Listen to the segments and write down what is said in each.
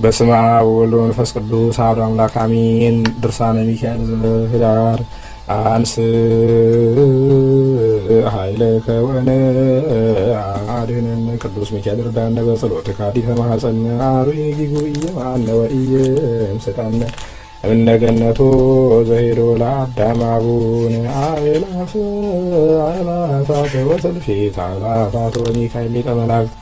በስመ አብ ወወልድ ወመንፈስ ቅዱስ አሐዱ አምላክ አሜን። ድርሳነ ሚካኤል ዘኅዳር አንስ ኃይለከ ወነአድኅነነ ቅዱስ ሚካኤል እርዳነ በጸሎትከ ኀዲተ ማኅፀነ አርዌ ጊጉየ ወኢየምስጠነ እምነ ገነቶ ዘሄዶ ለአዳም አቡነ አእላፍ አእላፋት ወሰልፊት አእላፋት ወሚካኤል ሊቀ መላእክት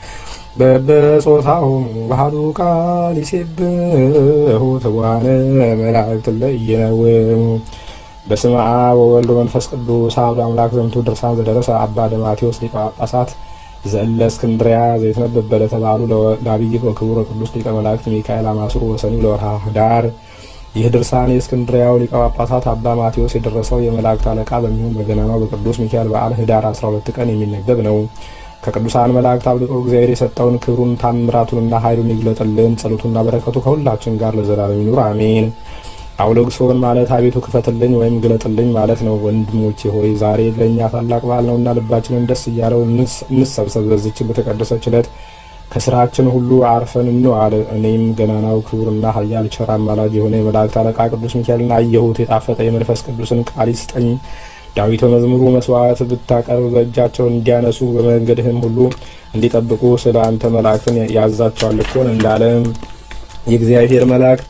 በበጾታሆሙ ባህዱ ቃል ይሴብሑ ትጉሃነ መላእክት ለኢይነውሙ በስመ አብ ወወልድ ወመንፈስ ቅዱስ አሐዱ አምላክ ዘምቱ ድርሳን ዘደረሰ አባ ደማቴዎስ ሊቀ ጳጳሳት ዘእለ እስክንድርያ ዘይትነበብ በለተባሉ ለአብይ ወክቡር ቅዱስ ሊቀ መላእክት ሚካኤል አማስሩ ወሰኒው ለወርሃ ኅዳር። ይህ ድርሳን የእስክንድርያው ሊቀ ጳጳሳት አባ ማቴዎስ የደረሰው የመላእክት አለቃ በሚሆን በገናናው በቅዱስ ሚካኤል በዓል ኅዳር 12 ቀን የሚነበብ ነው። ከቅዱሳን መላእክት አብልጦ እግዚአብሔር የሰጠውን ክብሩን ታምራቱንና ኃይሉን ይግለጥልን። ጸሎቱና በረከቱ ከሁላችን ጋር ለዘላለም ይኑር አሜን። አውሎግሶን ማለት አቤቱ ክፈትልኝ ወይም ግለጥልኝ ማለት ነው። ወንድሞቼ ሆይ ዛሬ ለእኛ ታላቅ በዓል ነውና ልባችንን ደስ እያለው እንሰብሰብ። በዚችን በተቀደሰች ዕለት ከስራችን ሁሉ አርፈን እንዋል። እኔም ገናናው ክቡርና ኃያል ቸር አማላጅ የሆነ የመላእክት አለቃ ቅዱስ ሚካኤልን አየሁት። የጣፈጠ የመንፈስ ቅዱስን ቃል ይስጠኝ። ዳዊት በመዝሙሩ መስዋዕት ብታቀርብ በእጃቸው እንዲያነሱ በመንገድህም ሁሉ እንዲጠብቁ ስለ አንተ መላእክትን ያዛቸዋል እኮን እንዳለ የእግዚአብሔር መልአክ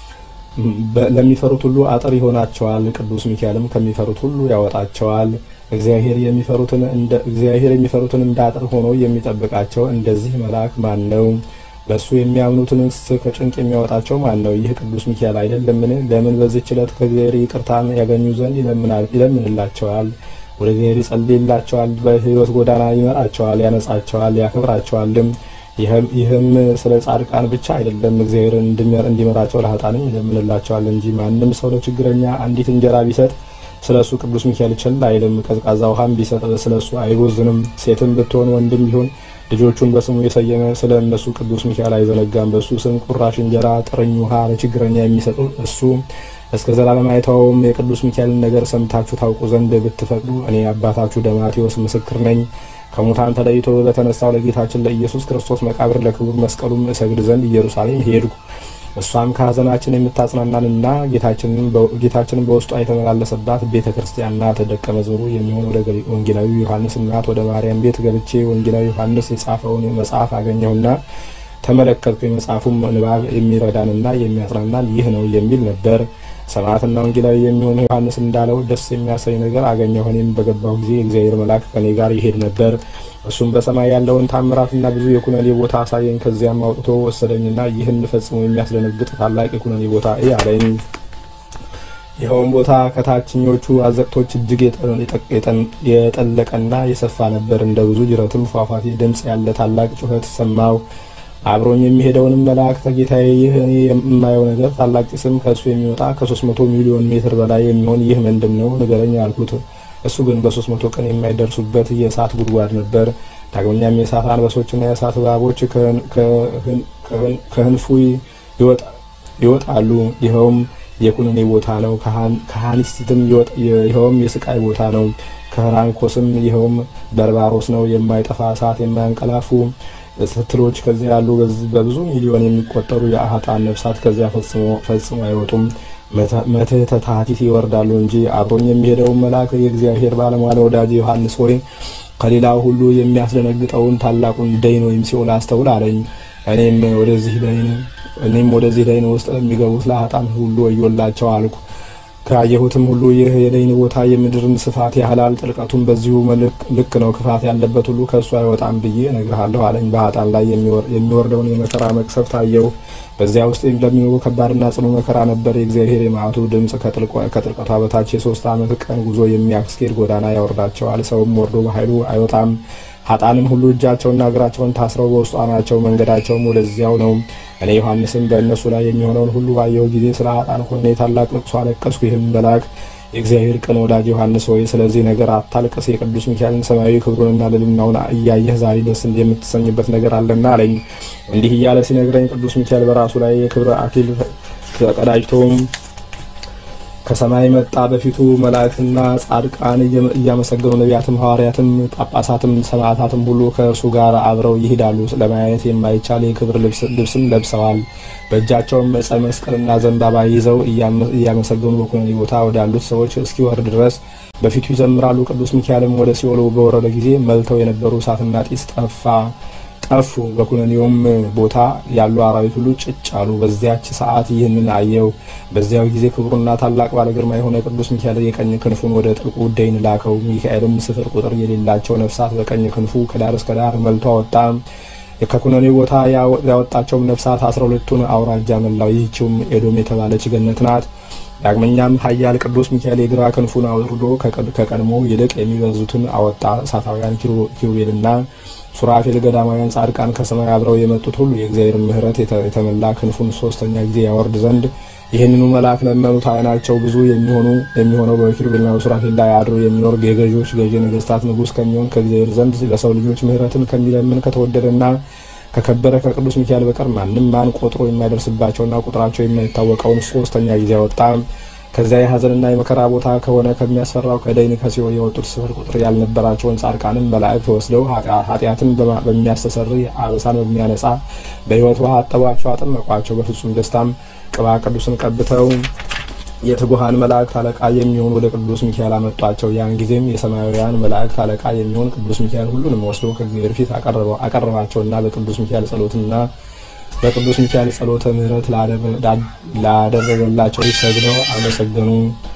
ለሚፈሩት ሁሉ አጥር ይሆናቸዋል። ቅዱስ ሚካኤልም ከሚፈሩት ሁሉ ያወጣቸዋል። እግዚአብሔር የሚፈሩትን እንደ እግዚአብሔር የሚፈሩትን እንደ አጥር ሆኖ የሚጠብቃቸው እንደዚህ መልአክ ማን ነው? በእሱ የሚያምኑትንስ ከጭንቅ የሚያወጣቸው ማን ነው? ይህ ቅዱስ ሚካኤል አይደለምን? ለምን በዚህች ዕለት ከእግዚአብሔር ይቅርታን ያገኙ ዘንድ ይለምንላቸዋል፣ ወደ እግዚአብሔር ይጸልይላቸዋል፣ በሕይወት ጎዳና ይመራቸዋል፣ ያነጻቸዋል፣ ያከብራቸዋልም። ይህም ስለ ጻድቃን ብቻ አይደለም፣ እግዚአብሔር እንዲመራቸው ለኃጥአንም ይለምንላቸዋል እንጂ። ማንም ሰው ለችግረኛ አንዲት እንጀራ ቢሰጥ ስለ እሱ ቅዱስ ሚካኤል ቸል አይልም። ቀዝቃዛ ውሃም ቢሰጥ ስለ እሱ አይቦዝንም። ሴትም ብትሆን ወንድም ቢሆን ልጆቹን በስሙ የሰየመ ስለ እነሱ ቅዱስ ሚካኤል አይዘነጋም። በእሱ ስም ቁራሽ እንጀራ፣ ጥርኝ ውሃ ለችግረኛ የሚሰጡ እሱ እስከ ዘላለም አይተውም። የቅዱስ ሚካኤልን ነገር ሰምታችሁ ታውቁ ዘንድ ብትፈቅዱ እኔ አባታችሁ ደማቴዎስ ምስክር ነኝ። ከሙታን ተለይቶ ለተነሳው ለጌታችን ለኢየሱስ ክርስቶስ መቃብር ለክቡር መስቀሉም እሰግድ ዘንድ ኢየሩሳሌም ሄድኩ። እሷም ከሐዘናችን የምታጽናናንና ጌታችንን በውስጧ የተመላለሰባት ቤተ ክርስቲያን ናት። ደቀ መዝሙሩ የሚሆን ወደ ወንጌላዊ ዮሐንስ እናት ወደ ማርያም ቤት ገብቼ ወንጌላዊ ዮሐንስ የጻፈውን መጽሐፍ አገኘሁና ተመለከትኩ። የመጽሐፉም ንባብ የሚረዳንና የሚያጽናናን ይህ ነው የሚል ነበር። ሰማዕትና ወንጌላዊ የሚሆን ዮሐንስ እንዳለው ደስ የሚያሰኝ ነገር አገኘሁ። እኔም በገባሁ ጊዜ የእግዚአብሔር መልአክ ከኔ ጋር ይሄድ ነበር። እሱም በሰማይ ያለውን ታምራትና ብዙ የኩነኔ ቦታ አሳየኝ። ከዚያም አውጥቶ ወሰደኝና ይህን ፈጽሞ የሚያስደነግጥ ታላቅ የኩነኔ ቦታ እይ አለኝ። ይኸውም ቦታ ከታችኞቹ አዘቅቶች እጅግ የጠለቀና የሰፋ ነበር። እንደ ብዙ ጅረትም ፏፏቴ ድምፅ ያለ ታላቅ ጩኸት ሰማሁ። አብሮኝ የሚሄደውንም መልአክ ጌታዬ፣ ይህ እኔ የማየው ነገር ታላቅ ጭስም ከእሱ የሚወጣ ከሶስት መቶ ሚሊዮን ሜትር በላይ የሚሆን ይህ ምንድን ነው ንገረኝ አልኩት። እሱ ግን በሶስት መቶ ቀን የማይደርሱበት የእሳት ጉድጓድ ነበር። ዳግመኛም የእሳት አንበሶችና የእሳት እባቦች ከህንፉ ይወጣሉ። ይኸውም የኩነኔ ቦታ ነው። ከሃኒስትም ይኸውም የስቃይ ቦታ ነው። ከህራንኮስም ይኸውም በርባሮስ ነው። የማይጠፋ እሳት የማያንቀላፉ ስትሎች ከዚያ ያሉ በብዙ ሚሊዮን የሚቆጠሩ የአህጣን ነፍሳት ከዚያ ፈጽሞ አይወጡም። መትሕተ ሐቲት ይወርዳሉ እንጂ። አብሮኝ የሚሄደውን መልአክ የእግዚአብሔር ባለሟል ወዳጅ ዮሐንስ ሆይ ከሌላው ሁሉ የሚያስደነግጠውን ታላቁን ደይን ወይም ሲኦል አስተውል አለኝ። እኔም ወደዚህ ደይን እኔም ወደዚህ ደይን ውስጥ ለሚገቡት ለአህጣን ሁሉ ወዮላቸው አልኩ። ካየሁትም ሁሉ ይህ የደይን ቦታ የምድርን ስፋት ያህላል፣ ጥልቀቱም በዚሁ ልክ ነው። ክፋት ያለበት ሁሉ ከእሱ አይወጣም ብዬ እነግርሃለሁ አለኝ። በኃጥአን ላይ የሚወርደውን የመከራ መቅሰፍት አየሁ። በዚያ ውስጥ ለሚኖሩ ከባድና ጽኑ መከራ ነበር። የእግዚአብሔር የመዓቱ ድምፅ ከጥልቀቷ በታች የሶስት ዓመት ቀን ጉዞ የሚያስኬድ ጎዳና ያወርዳቸዋል። ሰውም ወርዶ በኃይሉ አይወጣም። ኃጥአንም ሁሉ እጃቸውና እግራቸውን ታስረው በውስጧ ናቸው። መንገዳቸውም ወደዚያው ነው። እኔ ዮሐንስም በእነሱ ላይ የሚሆነውን ሁሉ ባየሁ ጊዜ ስለ ኃጥአን ሆኜ ታላቅ ልቅሶ አለቀስኩ። ይህም መልአክ የእግዚአብሔር ቅን ወዳጅ ዮሐንስ ሆይ ስለዚህ ነገር አታልቅስ፣ የቅዱስ ሚካኤልን ሰማያዊ ክብሩንና ልዕልናውን እያየህ ዛሬ ደስ የምትሰኝበት ነገር አለና አለኝ። እንዲህ እያለ ሲነግረኝ ቅዱስ ሚካኤል በራሱ ላይ የክብር አክሊል ተቀዳጅቶም ከሰማይ መጣ። በፊቱ መላእክትና ጻድቃን እያመሰገኑ ነቢያትም፣ ሐዋርያትም፣ ጳጳሳትም ሰማዕታትም ሁሉ ከእርሱ ጋር አብረው ይሄዳሉ። ለማየት የማይቻል የክብር ልብስም ለብሰዋል። በእጃቸውም ዕፀ መስቀልና ዘንባባ ይዘው እያመሰገኑ በኩነኔ ቦታ ወዳሉት ሰዎች እስኪወርድ ድረስ በፊቱ ይዘምራሉ። ቅዱስ ሚካኤልም ወደ ሲኦል በወረደ ጊዜ መልተው የነበሩ እሳትና ጢስ ጠፋ ጠፉ። በኩነኔውም ቦታ ያሉ አራዊት ሁሉ ጭጭ አሉ። በዚያች ሰዓት ይህንን አየው። በዚያው ጊዜ ክቡርና ታላቅ ባለ ግርማ የሆነ ቅዱስ ሚካኤል የቀኝ ክንፉን ወደ ጥልቁ ደይን ላከው። ሚካኤልም ስፍር ቁጥር የሌላቸው ነፍሳት በቀኝ ክንፉ ከዳር እስከ ዳር መልቶ አወጣ። ከኩነኔው ቦታ ያወጣቸውም ነፍሳት አስራ ሁለቱን አውራጃ መላው። ይህችውም ኤዶም የተባለች ገነት ናት። ዳግመኛም ኃያል ቅዱስ ሚካኤል የግራ ክንፉን አውርዶ ከቀድሞ ይልቅ የሚበዙትን አወጣ። እሳታውያን ኪሩቤልና ሱራፌል ገዳማውያን ጻድቃን ከሰማይ አብረው የመጡት ሁሉ የእግዚአብሔር ምሕረት የተመላ ክንፉን ሶስተኛ ጊዜ ያወርድ ዘንድ ይህንኑ መልአክ ለመኑት። ዓይናቸው ብዙ የሚሆኑ የሚሆነው በኪሩቤልና በሱራፌል ላይ አድሮ የሚኖር የገዢዎች ገዢ ነገስታት ንጉሥ ከሚሆን ከእግዚአብሔር ዘንድ ለሰው ልጆች ምሕረትን ከሚለምን ከተወደደና ከከበረ ከቅዱስ ሚካኤል በቀር ማንም ማን ቆጥሮ የማይደርስባቸውና ቁጥራቸው የማይታወቀውን ሶስተኛ ጊዜ አወጣ። ከዚያ የሐዘንና የመከራ ቦታ ከሆነ ከሚያስፈራው ከደይን ከሲኦል የወጡት ስፍር ቁጥር ያልነበራቸውን ጻድቃንን መላእክት ወስደው ኃጢአትን በሚያስተሰርይ አበሳን በሚያነጻ በሕይወት ውሃ አጠቧቸው፣ አጠመቋቸው። በፍጹም ደስታም ቅባ ቅዱስን ቀብተው የትጉሃን መላእክት አለቃ የሚሆን ወደ ቅዱስ ሚካኤል አመጧቸው። ያን ጊዜም የሰማያውያን መላእክት አለቃ የሚሆን ቅዱስ ሚካኤል ሁሉንም ወስዶ ከእግዚአብሔር ፊት አቀረባቸውና በቅዱስ ሚካኤል ጸሎትና በቅዱስ ሚካኤል ጸሎተ ምሕረት ላደረገላቸው ሰግደው አመሰገኑ።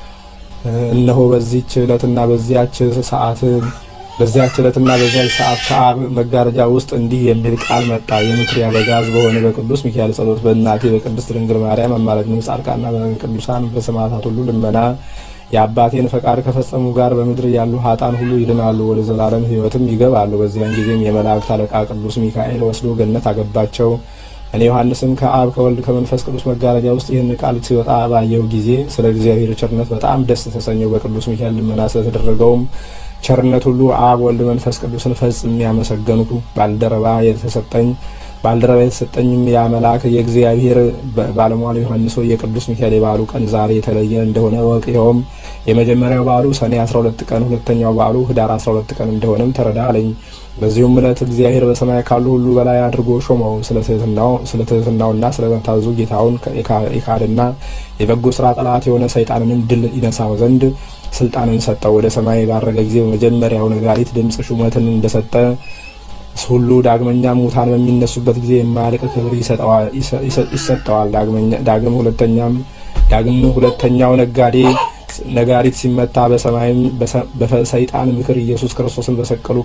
እነሆ በዚች ዕለትና በዚያች ሰዓት በዚያች ዕለትና በዚያች ሰዓት ከአብ መጋረጃ ውስጥ እንዲህ የሚል ቃል መጣ። የምክር አበጋዝ በሆነ በቅዱስ ሚካኤል ጸሎት በእናቴ በቅድስት ድንግል ማርያም አማላጅነት ጻድቃንና በቅዱሳን በሰማዕታት ሁሉ ልመና የአባቴን ፈቃድ ከፈጸሙ ጋር በምድር ያሉ ሀጣን ሁሉ ይድናሉ፣ ወደ ዘላለም ሕይወትም ይገባሉ። በዚያን ጊዜም የመላእክት አለቃ ቅዱስ ሚካኤል ወስዶ ገነት አገባቸው። እኔ ዮሐንስም ከአብ ከወልድ ከመንፈስ ቅዱስ መጋረጃ ውስጥ ይህን ቃል ሲወጣ ባየሁ ጊዜ ስለ እግዚአብሔር ቸርነት በጣም ደስ ተሰኘው። በቅዱስ ሚካኤል ልመና ስለተደረገውም ቸርነት ሁሉ አብ ወልድ መንፈስ ቅዱስን ፈጽሜ ያመሰገንኩ። ባልደረባ የተሰጠኝ ባልደረባ የተሰጠኝም ያ መልአክ የእግዚአብሔር ባለሟል ዮሐንስ ሆይ የቅዱስ ሚካኤል የበዓሉ ቀን ዛሬ የተለየ እንደሆነ ወቅ። ይኸውም የመጀመሪያው በዓሉ ሰኔ 12 ቀን፣ ሁለተኛው በዓሉ ህዳር 12 ቀን እንደሆነም ተረዳ አለኝ። በዚሁም ዕለት እግዚአብሔር በሰማይ ካሉ ሁሉ በላይ አድርጎ ሾመው። ስለ ትሕትናውና ስለ መታዘዙ ጌታውን የካደና የበጎ ስራ ጠላት የሆነ ሰይጣንንም ድል ይነሳው ዘንድ ስልጣንን ሰጠው። ወደ ሰማይ ባረገ ጊዜ በመጀመሪያው ነጋሪት ድምፅ ሹመትን እንደሰጠ ሁሉ ዳግመኛ ሙታን በሚነሱበት ጊዜ የማያልቅ ክብር ይሰጠዋል። ዳግም ሁለተኛም ዳግም ሁለተኛው ነጋዴ ነጋሪት ሲመታ በሰማይም በሰይጣን ምክር ኢየሱስ ክርስቶስን በሰቀሉ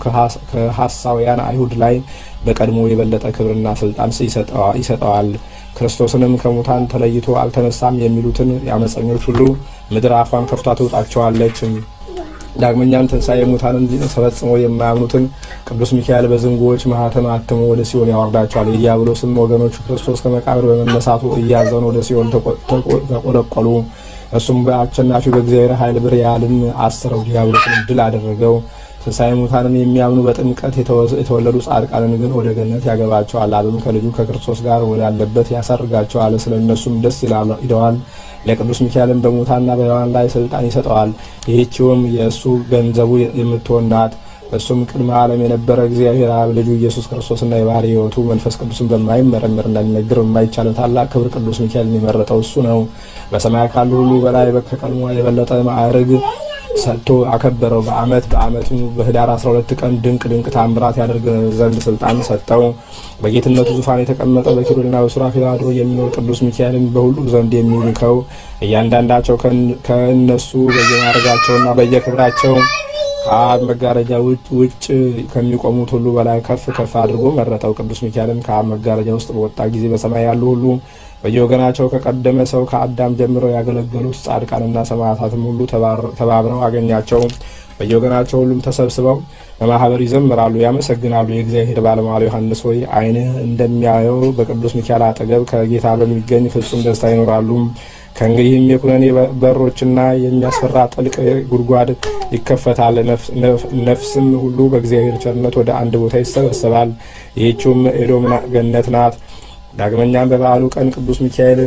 ከሐሳውያን አይሁድ ላይ በቀድሞ የበለጠ ክብርና ስልጣን ይሰጠዋል። ክርስቶስንም ከሙታን ተለይቶ አልተነሳም የሚሉትን የአመፀኞች ሁሉ ምድር አፏን ከፍቷ ትውጣቸዋለች። ዳግመኛም ትንሣኤ ሙታንን ፈጽሞ የማያምኑትን ቅዱስ ሚካኤል በዝንጎዎች ማህተም አትሞ ወደ ሲኦል ያወርዳቸዋል። የዲያብሎስም ወገኖቹ ክርስቶስ ከመቃብር በመነሳቱ እያዘኑ ወደ ሲኦል ተቆለቆሉ። እሱም በአሸናፊው በእግዚአብሔር ኃይል ብርያልን አስረው ዲያብሎስን ድል አደረገው። ትንሣኤ ሙታንን የሚያምኑ በጥምቀት የተወለዱ ጻድቃንን ግን ወደ ገነት ያገባቸዋል። አብም ከልጁ ከክርስቶስ ጋር ወዳለበት ያሳርጋቸዋል። ስለ እነሱም ደስ ይለዋል። ለቅዱስ ሚካኤልም በሙታንና በሕያዋን ላይ ስልጣን ይሰጠዋል። ይህችውም የእሱ ገንዘቡ የምትሆን ናት። እሱም ቅድመ ዓለም የነበረ እግዚአብሔር አብ ልጁ ኢየሱስ ክርስቶስና የባህሪ ሕይወቱ መንፈስ ቅዱስን በማይመረምር እንዳይነገር በማይቻለው ታላቅ ክብር ቅዱስ ሚካኤልን የመረጠው እሱ ነው። በሰማይ ካሉ ሁሉ በላይ ከቀድሞ የበለጠ ማዕርግ ሰጥቶ አከበረው። በዓመት በዓመቱ በህዳር 12 ቀን ድንቅ ድንቅ ታምራት ያደርግ ዘንድ ስልጣን ሰጠው። በጌትነቱ ዙፋን የተቀመጠ በኪሩቤልና በሱራፌል አድሮ የሚኖር ቅዱስ ሚካኤልን በሁሉ ዘንድ የሚልከው እያንዳንዳቸው ከእነሱ በየማዕረጋቸውና በየክብራቸው ከአብ መጋረጃ ውጭ ከሚቆሙት ሁሉ በላይ ከፍ ከፍ አድርጎ መረጠው። ቅዱስ ሚካኤልም ከአብ መጋረጃ ውስጥ በወጣ ጊዜ በሰማይ ያሉ ሁሉ በየወገናቸው ከቀደመ ሰው ከአዳም ጀምረው ያገለገሉት ጻድቃንና ሰማዕታትም ሁሉ ተባብረው አገኛቸው። በየወገናቸው ሁሉም ተሰብስበው በማህበር ይዘምራሉ፣ ያመሰግናሉ። የእግዚአብሔር ባለሟል ዮሐንስ ሆይ ዓይንህ እንደሚያየው በቅዱስ ሚካኤል አጠገብ ከጌታ በሚገኝ ፍጹም ደስታ ይኖራሉ። ከእንግዲህም የኩነኔ በሮችና የሚያስፈራ ጥልቅ ጉድጓድ ይከፈታል። ነፍስም ሁሉ በእግዚአብሔር ቸርነት ወደ አንድ ቦታ ይሰበሰባል። ይህችውም ኤዶም ገነት ናት። ዳግመኛም በበዓሉ ቀን ቅዱስ ሚካኤል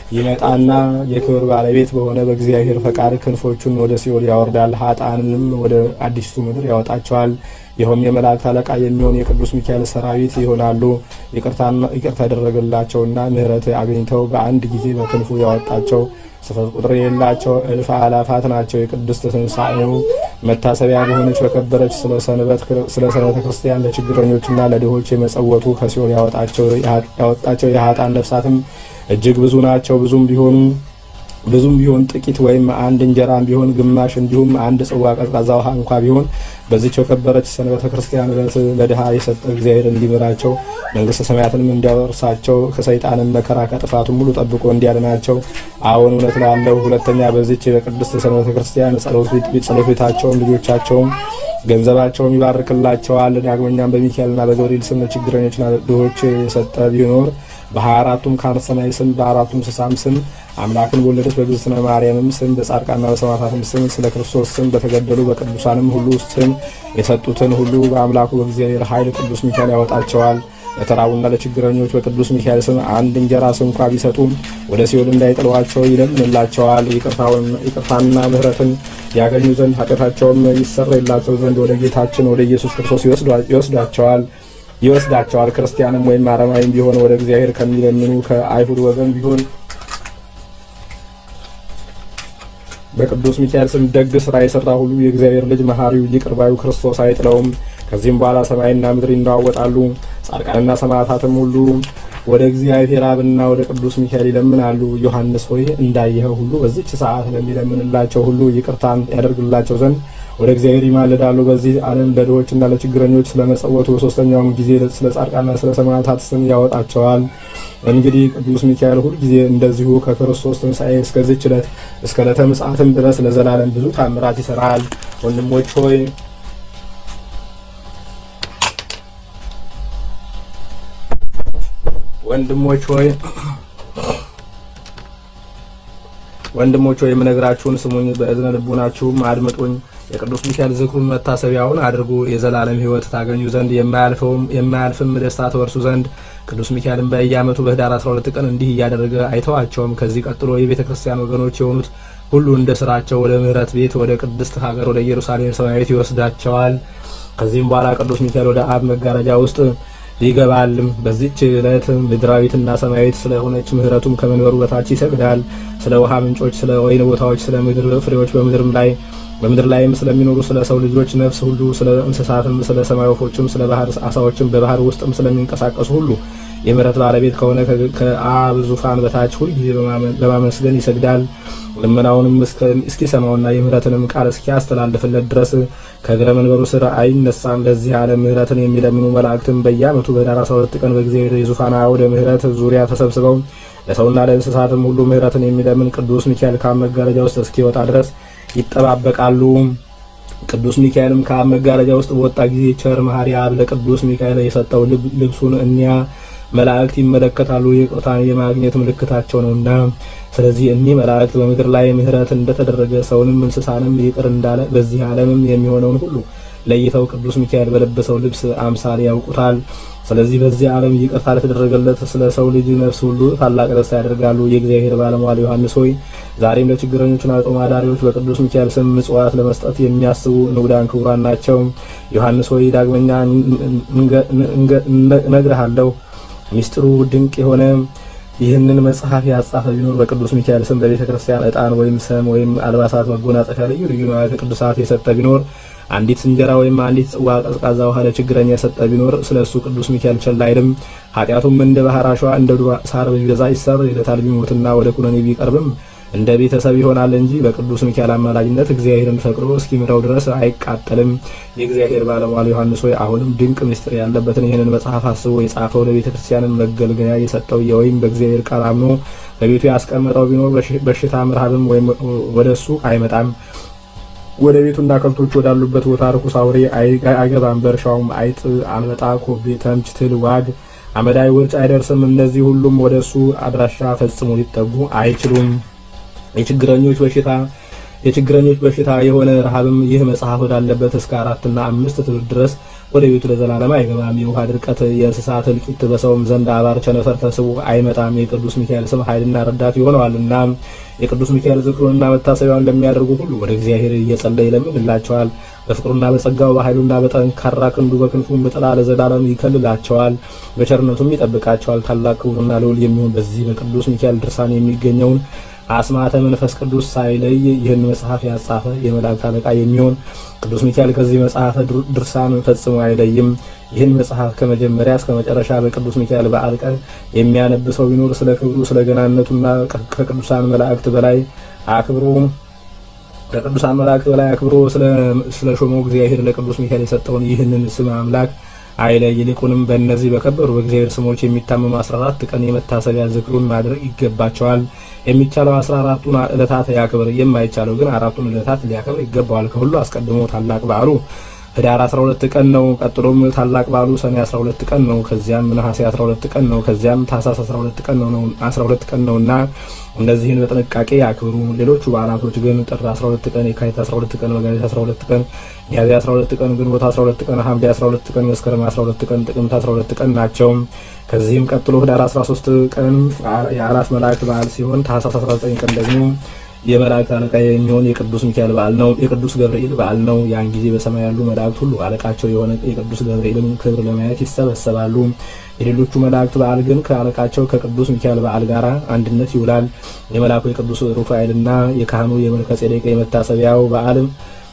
ይመጣና የክብር ባለቤት በሆነ በእግዚአብሔር ፈቃድ ክንፎቹን ወደ ሲኦል ያወርዳል፣ ሀጣንንም ወደ አዲስቱ ምድር ያወጣቸዋል። ይኸውም የመላእክት አለቃ የሚሆን የቅዱስ ሚካኤል ሰራዊት ይሆናሉ። ይቅርታ ያደረገላቸውና ምሕረት አግኝተው በአንድ ጊዜ በክንፉ ያወጣቸው ስፍር ቁጥር የሌላቸው እልፍ አላፋት ናቸው። የቅድስት ትንሣኤው መታሰቢያ በሆነች በከበረች ስለ ሰንበተ ክርስቲያን ለችግረኞችና ለድሆች የመጸወቱ ከሲኦል ያወጣቸው የሀጣን ነፍሳትም እጅግ ብዙ ናቸው። ብዙም ቢሆኑ ብዙም ቢሆን ጥቂት ወይም አንድ እንጀራም ቢሆን ግማሽ እንዲሁም አንድ ጽዋ ቀዝቃዛ ውሃ እንኳ ቢሆን በዚች የከበረች ሰንበተ ክርስቲያን ዕለት ለድሃ የሰጠ እግዚአብሔር እንዲምራቸው መንግሥተ ሰማያትንም እንዲያወርሳቸው ከሰይጣንም መከራ ከጥፋቱም ሙሉ ጠብቆ እንዲያድናቸው አዎን እውነት ላለው። ሁለተኛ በዚች በቅድስት ሰንበተ ክርስቲያን ጸሎት ቤታቸውም ልጆቻቸውም ገንዘባቸውም ይባርክላቸዋል። ዳግመኛም በሚካኤልና በገብርኤል ስም ችግረኞችና ድሆች የሰጠ ቢኖር በሀያ አራቱም ካህናተ ሰማይ ስም በአራቱም እንስሳም ስም አምላክን በወለደች በእግዝእትነ ማርያምም ስም በጻድቃንና በሰማዕታትም ስም ስለ ክርስቶስ ስም በተገደሉ በቅዱሳንም ሁሉ ስም የሰጡትን ሁሉ በአምላኩ በእግዚአብሔር ኃይል ቅዱስ ሚካኤል ያወጣቸዋል። ለተራቡና ለችግረኞች በቅዱስ ሚካኤል ስም አንድ እንጀራ ስንኳ ቢሰጡ ወደ ሲኦል እንዳይጥሏቸው ይለምንላቸዋል። ይቅርታንና ምሕረትን ያገኙ ዘንድ ኃጢአታቸውም ይሰረይላቸው ዘንድ ወደ ጌታችን ወደ ኢየሱስ ክርስቶስ ይወስዷቸዋል ይወስዳቸዋል። ክርስቲያንም ወይም አረማዊም ቢሆን ወደ እግዚአብሔር ከሚለምኑ ከአይሁድ ወገን ቢሆን በቅዱስ ሚካኤል ስም ደግ ስራ የሰራ ሁሉ የእግዚአብሔር ልጅ መሐሪው ይቅር ባዩ ክርስቶስ አይጥለውም። ከዚህም በኋላ ሰማይና ምድር ይነዋወጣሉ። ጻድቃንና ሰማዕታትም ሁሉ ወደ እግዚአብሔር አብና ወደ ቅዱስ ሚካኤል ይለምናሉ። ዮሐንስ ሆይ እንዳየኸው ሁሉ በዚች ሰዓት ለሚለምንላቸው ሁሉ ይቅርታን ያደርግላቸው ዘንድ ወደ እግዚአብሔር ይማልዳሉ። በዚህ ዓለም ለድሆችና ለችግረኞች ስለመጸወቱ በሶስተኛውም ጊዜ ስለ ጻድቃንና ስለ ሰማዕታት ስም ያወጣቸዋል። እንግዲህ ቅዱስ ሚካኤል ሁልጊዜ እንደዚሁ ከክርስቶስ ትንሣኤ እስከዚች ዕለት እስከ ዕለተ ምጽአትም ድረስ ለዘላለም ብዙ ታምራት ይሰራል። ወንድሞች ሆይ ወንድሞች ሆይ ወንድሞች ሆይ የምነግራችሁን ስሙኝ፣ በእዝነ ልቡናችሁም አድምጡኝ። የቅዱስ ሚካኤል ዝክሩን መታሰቢያውን አድርጉ። የዘላለም ሕይወት ታገኙ ዘንድ የማያልፍም ደስታ ተወርሱ ዘንድ ቅዱስ ሚካኤልን በየዓመቱ በኅዳር 12 ቀን እንዲህ እያደረገ አይተዋቸውም። ከዚህ ቀጥሎ የቤተ ክርስቲያን ወገኖች የሆኑት ሁሉ እንደ ስራቸው ወደ ምሕረት ቤት ወደ ቅድስት ሀገር ወደ ኢየሩሳሌም ሰማያዊት ይወስዳቸዋል። ከዚህም በኋላ ቅዱስ ሚካኤል ወደ አብ መጋረጃ ውስጥ ይገባል። በዚች ዕለት ምድራዊትና ሰማያዊት ስለሆነች ምሕረቱም ከመንበሩ በታች ይሰግዳል። ስለ ውሃ ምንጮች፣ ስለ ወይን ቦታዎች፣ ስለ ምድር ፍሬዎች በምድርም ላይ በምድር ላይም ስለሚኖሩ ስለ ሰው ልጆች ነፍስ ሁሉ ስለ እንስሳትም ስለ ሰማይ ወፎችም ስለ ባህር አሳዎችም በባህር ውስጥም ስለሚንቀሳቀሱ ሁሉ የምሕረት ባለቤት ከሆነ ከአብ ዙፋን በታች ሁልጊዜ በማመስገን ይሰግዳል። ልመናውንም እስኪሰማውና የምሕረትንም ቃል እስኪያስተላልፍለት ድረስ ከእግረ መንበሩ ስር አይነሳም። ለዚህ ዓለም ምሕረትን የሚለምኑ መላእክትም በየዓመቱ በኅዳር 12 ቀን በእግዚአብሔር የዙፋን አውደ ምሕረት ዙሪያ ተሰብስበው ለሰውና ለእንስሳትም ሁሉ ምሕረትን የሚለምን ቅዱስ ሚካኤል ከአብ መጋረጃ ውስጥ እስኪወጣ ድረስ ይጠባበቃሉ። ቅዱስ ሚካኤልም ከአብ መጋረጃ ውስጥ በወጣ ጊዜ ቸር መሐሪ አብ ለቅዱስ ሚካኤል የሰጠው ልብሱን እኒያ መላእክት ይመለከታሉ። ይቅርታን የማግኘት ምልክታቸው ነውና። ስለዚህ እኒህ መላእክት በምድር ላይ ምሕረት እንደተደረገ ሰውንም እንስሳንም ይቅር እንዳለ በዚህ ዓለምም የሚሆነውን ሁሉ ለይተው ቅዱስ ሚካኤል በለበሰው ልብስ አምሳል ያውቁታል። ስለዚህ በዚህ ዓለም ይቅርታ ለተደረገለት ስለ ሰው ልጅ ነፍስ ሁሉ ታላቅ ደስታ ያደርጋሉ። የእግዚአብሔር ባለሟል ዮሐንስ ሆይ ዛሬም ለችግረኞችና ጦም አዳሪዎች በቅዱስ ሚካኤል ስም ምጽዋት ለመስጠት የሚያስቡ ንዑዳን ክቡራን ናቸው። ዮሐንስ ሆይ ዳግመኛ እነግርሃለሁ ሚስጥሩ ድንቅ የሆነ ይህንን መጽሐፍ ያጻፈ ቢኖር በቅዱስ ሚካኤል ስም በቤተ ክርስቲያን ዕጣን ወይም ሰም ወይም አልባሳት፣ መጎናጸፊያ፣ ልዩ ልዩ ንዋያተ ቅዱሳት የሰጠ ቢኖር አንዲት እንጀራ ወይም አንዲት ጽዋ ቀዝቃዛ ውሃ ለችግረኛ የሰጠ ቢኖር ስለ እሱ ቅዱስ ሚካኤል ቸል አይልም። ኃጢአቱም እንደ ባህር አሸዋ እንደ ዱር ሳር ቢበዛ ይሰረይለታል። ቢሞትና ወደ ኩነኔ ቢቀርብም እንደ ቤተሰብ ይሆናል እንጂ በቅዱስ ሚካኤል አማላጅነት እግዚአብሔርን ፈቅዶ እስኪምረው ድረስ አይቃጠልም። የእግዚአብሔር ባለሟል ዮሐንስ ሆይ አሁንም ድንቅ ምስጢር ያለበትን ይህንን መጽሐፍ አስቦ የጻፈው ለቤተ ክርስቲያንን መገልገያ የሰጠው ወይም በእግዚአብሔር ቃል አምኖ በቤቱ ያስቀመጠው ቢኖር በሽታም ረሃብም ወይም ወደ እሱ አይመጣም። ወደ ቤቱና ከብቶች ወዳሉበት ቦታ ርኩስ አውሬ አይገባም። በእርሻውም አይጥ፣ አንበጣ፣ ኮቤ፣ ተምች፣ ትል፣ ዋግ፣ አመዳይ፣ ውርጭ አይደርስም። እነዚህ ሁሉም ወደ እሱ አድራሻ ፈጽሞ ሊጠጉ አይችሉም። የችግረኞች በሽታ የችግረኞች በሽታ የሆነ ረሃብም ይህ መጽሐፍ ወዳለበት እስከ አራትና አምስት ትውልድ ድረስ ወደ ቤቱ ለዘላለም አይገባም። የውሃ ድርቀት፣ የእንስሳት እልቂት፣ በሰውም ዘንድ አባር ቸነፈር ተስቦ አይመጣም። የቅዱስ ሚካኤል ስም ኃይልና ረዳት ይሆነዋልና የቅዱስ ሚካኤል ዝክሩንና መታሰቢያውን እንደሚያደርጉ ሁሉ ወደ እግዚአብሔር እየጸለየ ይለምንላቸዋል። በፍቅሩና በጸጋው በኃይሉና በጠንካራ ክንዱ በክንፉም በጥላ ለዘላለም ይከልላቸዋል፣ በቸርነቱም ይጠብቃቸዋል። ታላቅ ክቡርና ልዑል የሚሆን በዚህ በቅዱስ ሚካኤል ድርሳን የሚገኘውን አስማተ መንፈስ ቅዱስ ሳይለይ ይህን መጽሐፍ ያጻፈ የመላእክት አለቃ የሚሆን ቅዱስ ሚካኤል ከዚህ መጽሐፍ ድርሳን ፈጽሞ አይለይም። ይህን መጽሐፍ ከመጀመሪያ እስከ መጨረሻ በቅዱስ ሚካኤል በዓል ቀን የሚያነብ ሰው ቢኖር ስለ ክብሩ ስለ ገናነቱና ከቅዱሳን መላእክት በላይ አክብሮ ከቅዱሳን መላእክት በላይ አክብሮ ስለ ሾመው እግዚአብሔር ለቅዱስ ሚካኤል የሰጠውን ይህንን ስም አምላክ አይለይ። ይልቁንም በእነዚህ በከበሩ በእግዚአብሔር ስሞች የሚታመኑ 14 ቀን የመታሰቢያ ዝክሩን ማድረግ ይገባቸዋል። የሚቻለው 14ቱን ዕለታት ያክብር፣ የማይቻለው ግን አራቱን ዕለታት ሊያከብር ይገባዋል። ከሁሉ አስቀድሞ ታላቅ በዓሉ ህዳር 12 ቀን ነው። ቀጥሎም ታላቅ በዓሉ ሰኔ 12 ቀን ነው። ከዚያም ነሐሴ 12 ቀን ነው። ከዚያም ታኅሳስ 12 ቀን ነው 12 ቀን ነውና እነዚህን በጥንቃቄ ያክብሩ። ሌሎቹ በዓላቶች ግን ጥር 12 ቀን፣ የካቲት 12 ቀን፣ መጋቢት 12 ቀን፣ ሚያዝያ 12 ቀን፣ ግንቦት 12 ቀን፣ ሐምሌ 12 ቀን፣ መስከረም 12 ቀን፣ ጥቅምት 12 ቀን ናቸው። ከዚህም ቀጥሎ ህዳር 13 ቀን የአራት መላእክት በዓል ሲሆን ታኅሳስ 19 ቀን ደግሞ የመላእክት አለቃ የሚሆን የቅዱስ ሚካኤል በዓል ነው። የቅዱስ ገብርኤል በዓል ነው። ያን ጊዜ በሰማይ ያሉ መላእክት ሁሉ አለቃቸው የሆነ የቅዱስ ገብርኤልን ክብር ለማየት ይሰበሰባሉ። የሌሎቹ መላእክት በዓል ግን ከአለቃቸው ከቅዱስ ሚካኤል በዓል ጋር አንድነት ይውላል። የመልአኩ የቅዱስ ሩፋኤልና የካህኑ የመልከ ጼዴቅ የመታሰቢያው በዓል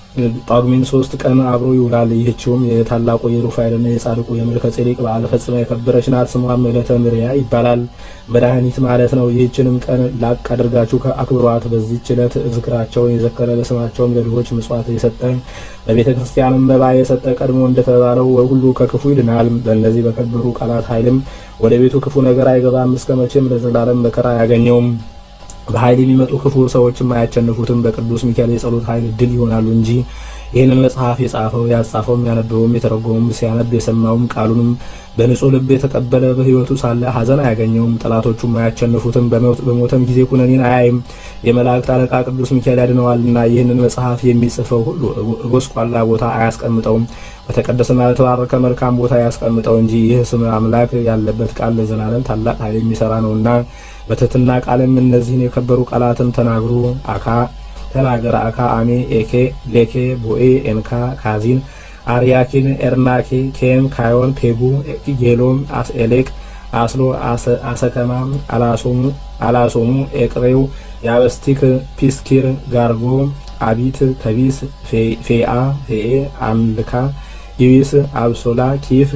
ጳጉሜን ሶስት ቀን አብሮ ይውላል። ይህችውም የታላቁ የሩፋኤልና የጻድቁ የመልከ ጼዴቅ በዓል ፈጽማ የከበረች ናት። ስሟም ዕለተ ምርያ ይባላል። መድኃኒት ማለት ነው። ይህችንም ቀን ላቅ አድርጋችሁ አክብሯት። በዚህች ዕለት ዝክራቸውን የዘከረ ለስማቸውም ለድሆች ምጽዋት የሰጠ በቤተ ክርስቲያንም መባ የሰጠ ቀድሞ እንደተባለው ሁሉ ከክፉ ይድናል። በእነዚህ በከበሩ ቃላት ኃይልም ወደ ቤቱ ክፉ ነገር አይገባም። እስከ መቼም ለዘላለም መከራ አያገኘውም። በኃይል የሚመጡ ክፉ ሰዎችም አያቸንፉትም። በቅዱስ ሚካኤል የጸሎት ኃይል ድል ይሆናሉ እንጂ ይህንን መጽሐፍ የጻፈው ያጻፈውም ያነበበውም የተረጎመውም ሲያነብ የሰማውም ቃሉንም በንጹሕ ልብ የተቀበለ በሕይወቱ ሳለ ሐዘን አያገኘውም። ጠላቶቹም አያቸንፉትም። በሞተም ጊዜ ኩነኔን አያይም። የመላእክት አለቃ ቅዱስ ሚካኤል ያድነዋልና ይህንን መጽሐፍ የሚጽፈው ሁሉ ጎስቋላ ቦታ አያስቀምጠውም፣ በተቀደሰና በተባረከ መልካም ቦታ ያስቀምጠው እንጂ ይህ ስም አምላክ ያለበት ቃል ለዘላለም ታላቅ ኃይል የሚሰራ ነውና በትህትና ቃልም እነዚህን የከበሩ ቃላትን ተናግሩ። አካ ተናገረ አካ አሜ ኤኬ ሌኬ ቦኤ ኤንካ ካዚን አርያኪን ኤርናኬ ኬም ካዮን ፔጉ ጌሎም አስኤሌቅ አስሎ አሰከማ አላሶሙ አላሶሙ ኤቅሬው ያበስቲክ ፒስኪር ጋርጎ አቢት ከቢስ ፌአ ፌኤ አምልካ ኢዊስ አብሶላ ኪፍ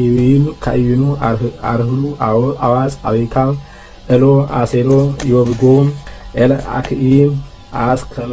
ካኢዊኑ አርህሉ አዋጽ አቤካ ኤሎ አሴሎ ዮብጎ ኤል አክኢ አስከመ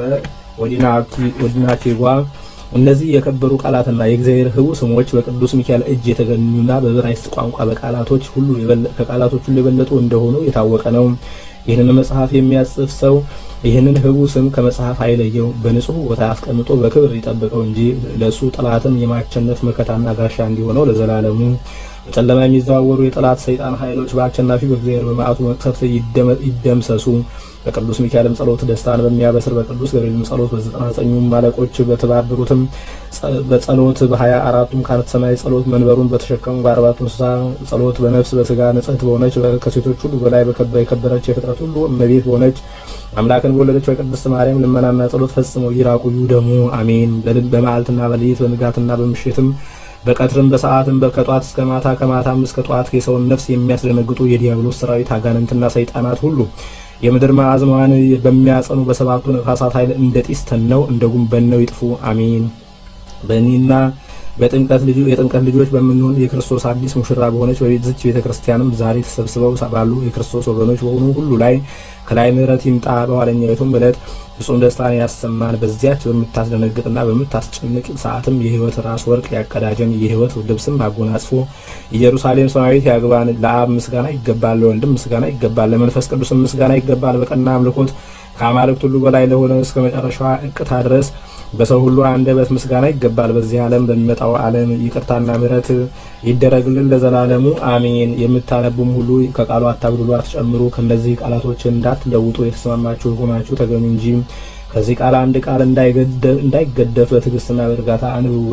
ወዲናኬጓ እነዚህ የከበሩ ቃላትና የእግዚአብሔር ሕቡዕ ስሞች በቅዱስ ሚካኤል እጅ የተገኙና በዕብራይስጥ ቋንቋ በቃላቶች ሁሉ ከቃላቶች ሁሉ የበለጡ እንደሆኑ የታወቀ ነው። ይህንን መጽሐፍ የሚያጽፍ ሰው ይህንን ሕቡዕ ስም ከመጽሐፍ አይለየው፣ በንጹሕ ቦታ አስቀምጦ በክብር ይጠብቀው እንጂ ለእሱ ጠላትን የማቸነፍ መከታና ጋሻ እንዲሆነው ለዘላለሙ በጨለማ የሚዘዋወሩ የጠላት ሰይጣን ኃይሎች በአሸናፊ በእግዚአብሔር በመዓቱ መቅሰፍት ይደምሰሱ። በቅዱስ ሚካኤልም ጸሎት ደስታን በሚያበስር በቅዱስ ገብርኤልም ጸሎት በዘጠና ዘጠኙም አለቆች በተባበሩትም በጸሎት በሀያ አራቱም ካህናተ ሰማይ ጸሎት መንበሩን በተሸከሙ በአርባቱ እንስሳ ጸሎት በነፍስ በስጋ ንጽሕት በሆነች ከሴቶች ሁሉ በላይ የከበረች የፍጥረት ሁሉ እመቤት በሆነች አምላክን በወለደች በቅድስት ማርያም ልመናና ጸሎት ፈጽመው ይራቁ ይውደሙ። አሜን። በመዓልትና በሌሊት በንጋትና በምሽትም በቀትርም በሰዓትም ከጧት እስከ ማታ ከማታም እስከ ጧት የሰውን ነፍስ የሚያስደነግጡ የዲያብሎስ ሰራዊት አጋንንትና ሰይጣናት ሁሉ የምድር ማዕዝማዋን በሚያጸኑ በሰባቱ ነፋሳት ኃይል እንደ ጢስ ተነው እንደ ጉም በነው ይጥፉ። አሜን። በእኔና በጥምቀት ልጁ የጥምቀት ልጆች በምንሆን የክርስቶስ አዲስ ሙሽራ በሆነች በዚች ቤተ ክርስቲያንም ዛሬ ተሰብስበው ባሉ የክርስቶስ ወገኖች በሆኑ ሁሉ ላይ ከላይ ምሕረት ይምጣ። በኋለኛይቱም ዕለት ፍጹም ደስታን ያሰማን። በዚያች በምታስደነግጥና በምታስጨንቅ ሰዓትም የሕይወት ራስ ወርቅ ያቀዳጀን የሕይወት ልብስም አጎናጽፎ ኢየሩሳሌም ሰማያዊት ያግባን። ለአብ ምስጋና ይገባል፣ ለወልድም ምስጋና ይገባል፣ ለመንፈስ ቅዱስም ምስጋና ይገባል። በቀና አምልኮት ከአማልክት ሁሉ በላይ ለሆነ እስከ መጨረሻዋ እቅታ ድረስ በሰው ሁሉ አንደበት ምስጋና ይገባል። በዚህ ዓለም በሚመጣው ዓለም ይቅርታና ምሕረት ይደረግልን ለዘላለሙ አሜን። የምታነቡም ሁሉ ከቃሉ አታጉድሉ፣ አትጨምሩ። ከእነዚህ ቃላቶች እንዳትለውጡ የተስማማችሁ ሆናችሁ ተገኙ እንጂ ከዚህ ቃል አንድ ቃል እንዳይገደፍ በትዕግስትና በእርጋታ አንብቡ።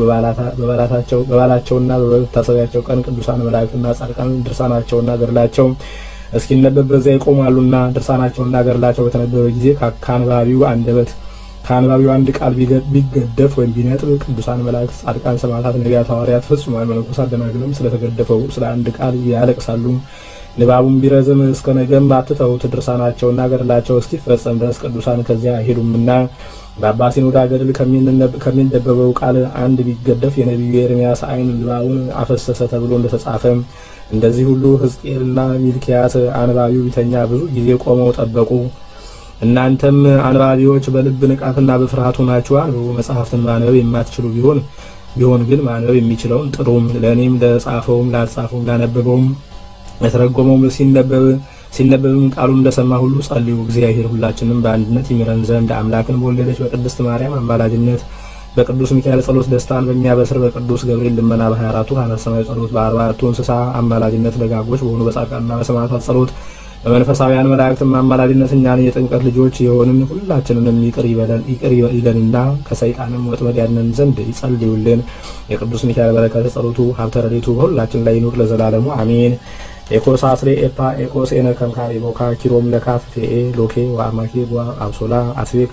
በበዓላቸውና በመታሰቢያቸው ቀን ቅዱሳን መላእክትና ጻድቃን ድርሳናቸውና ገድላቸው እስኪነበብ በዚያ ይቆማሉና ድርሳናቸውና ገድላቸው በተነበበ ጊዜ ከአንባቢው አንደበት ከአንባቢው አንድ ቃል ቢገደፍ ወይም ቢነጥብ ቅዱሳን መላእክት፣ ጻድቃን፣ ሰማዕታት፣ ነቢያት፣ ሐዋርያት፣ ፍጹማን መነኮሳት፣ ደናግልም ስለተገደፈው ስለ አንድ ቃል ያለቅሳሉ። ንባቡም ቢረዝም እስከ ነገም አትተውት። ድርሳናቸውና ገድላቸው እስኪፈጸም ድረስ ቅዱሳን ከዚያ አይሄዱምና በአባ ሲኖዳ ገድል ከሚነበበው ቃል አንድ ቢገደፍ የነቢዩ ኤርምያስ ዓይን ንባቡን አፈሰሰ ተብሎ እንደተጻፈ እንደዚህ ሁሉ ሕዝቅኤልና ሚልኪያስ አንባቢው ቢተኛ ብዙ ጊዜ ቆመው ጠበቁ። እናንተም አንባቢዎች በልብ ንቃትና በፍርሃት ሆናችሁ አንብቡ። መጽሐፍትን ማንበብ የማትችሉ ቢሆን ቢሆን ግን ማንበብ የሚችለውን ጥሩም ለእኔም ለጻፈውም ላልጻፈውም ላነበበውም የተረጎመውም ሲነበብ ሲነበብም ቃሉን እንደሰማ ሁሉ ጸልዩ። እግዚአብሔር ሁላችንም በአንድነት ይምረን ዘንድ አምላክን በወለደች በቅድስት ማርያም አማላጅነት በቅዱስ ሚካኤል ጸሎት ደስታን በሚያበስር በቅዱስ ገብርኤል ልመና በሀያ አራቱ ካህናተ ሰማይ ጸሎት በአርባዕቱ እንስሳ አማላጅነት ደጋጎች በሆኑ በጻድቃንና በሰማዕታት ጸሎት በመንፈሳውያን መላእክትም አማላጅነት እኛን የጥምቀት ልጆች የሆንን ሁላችንንም ይቅር ይለንና ከሰይጣንም ወጥመድ ያድነን ዘንድ ይጸልዩልን። የቅዱስ ሚካኤል በረከት ጸሎቱ ሀብተ ረድኤቱ በሁላችን ላይ ይኑር ለዘላለሙ አሜን። ኤኮስ አስሬ ኤፓ ኤኮስ ኤነ ከምካሪ ቦካ ኪሮም ለካፍ ፌኤ ሎኬ ወአማኬ ጓ አብሶላ አስቤክ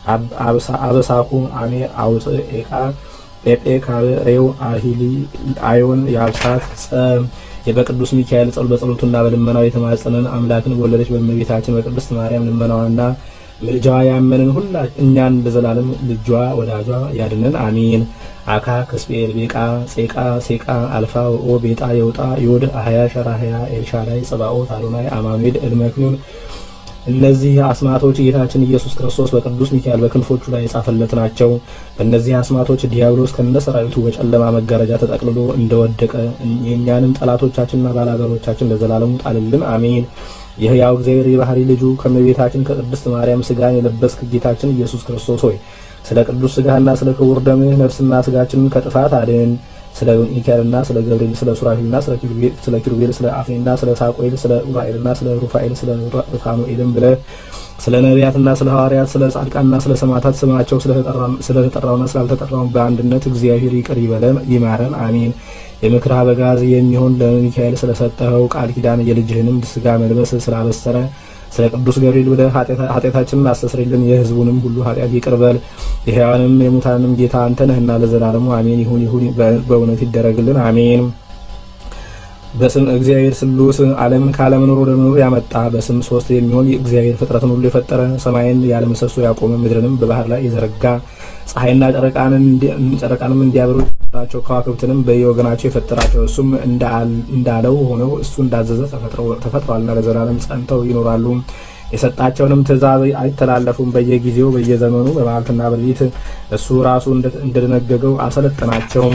አበሳኩ አሜ አውፅ ኤቃ ጴጴ ካበ ሬው አሂሊ አዮን የአብሳት ጸ የበቅዱስ ሚካኤል ጸሎት በጸሎቱና በልመናው የተማጸነን አምላክን በወለደች በእመቤታችን በቅድስት ማርያም ልመናዋና ምልጃዋ ያመንን ሁላ እኛን ለዘላለም ልጇ ወዳጇ ያድነን አሜን። አካ ክስጴል ቤቃ ጼቃ ሴቃ አልፋ ወኦ ቤጣ የውጣ ዮድ አህያ ሸራህያ ኤልሻዳይ ጽባኦት አዶናይ አማኑኤል እልመክኑን እነዚህ አስማቶች ጌታችን ኢየሱስ ክርስቶስ በቅዱስ ሚካኤል በክንፎቹ ላይ የጻፈለት ናቸው። በእነዚህ አስማቶች ዲያብሎስ ከነ ሰራዊቱ በጨለማ መጋረጃ ተጠቅልሎ እንደወደቀ የእኛንም ጠላቶቻችንና ባላገሮቻችን ለዘላለሙ ጣልልን አሜን። የሕያው እግዚአብሔር የባህሪ ልጁ ከእመቤታችን ከቅድስት ማርያም ስጋን የለበስክ ጌታችን ኢየሱስ ክርስቶስ ሆይ ስለ ቅዱስ ስጋህና ስለ ክቡር ደምህ ነፍስና ስጋችንን ከጥፋት አድን። ስለ ሚካኤልና ስለ ገብርኤል ስለ ሱራፊልና ስለ ኪሩቤል ስለ አፍኒና ስለ ሳቆኤል ስለ ኡራኤልና ስለ ሩፋኤል ስለ ሩፋኑኤልም ብለ ስለ ነቢያትና ስለ ሐዋርያት ስለ ጻድቃንና ስለ ሰማዕታት ስማቸው ስለተጠራውና ስላልተጠራው በአንድነት እግዚአብሔር ይቅር ይበለን ይማረን አሜን። የምክር አበጋዝ የሚሆን ለሚካኤል ስለሰጠኸው ቃል ኪዳን የልጅህንም ስጋ መልበስ ስላበሰረ ስለ ቅዱስ ገብርኤል ብለህ ኃጢአታችንን አስተስርልን፣ የሕዝቡንም ሁሉ ኃጢአት ይቅር በል። የሕያዋንም የሙታንም ጌታ አንተ ነህና ለዘላለሙ አሜን። ይሁን ይሁን በእውነት ይደረግልን አሜን። በስም እግዚአብሔር ስሉስ ዓለም ካለመኖር ወደ መኖር ያመጣ በስም ሶስት የሚሆን እግዚአብሔር ፍጥረትን ሁሉ የፈጠረ ሰማይን ያለ ምሰሶ ያቆመ ምድርንም በባህር ላይ የዘረጋ ፀሐይና ጨረቃንም እንዲያበሩ የፈጠራቸው ከዋክብትንም በየወገናቸው የፈጠራቸው እሱም እንዳለው ሆነው እሱ እንዳዘዘ ተፈጥሯልና ለዘላለም ጸንተው ይኖራሉ። የሰጣቸውንም ትእዛዝ አይተላለፉም። በየጊዜው በየዘመኑ በመዓልትና በሌሊት እሱ ራሱ እንደደነገገው አሰለጠናቸውም።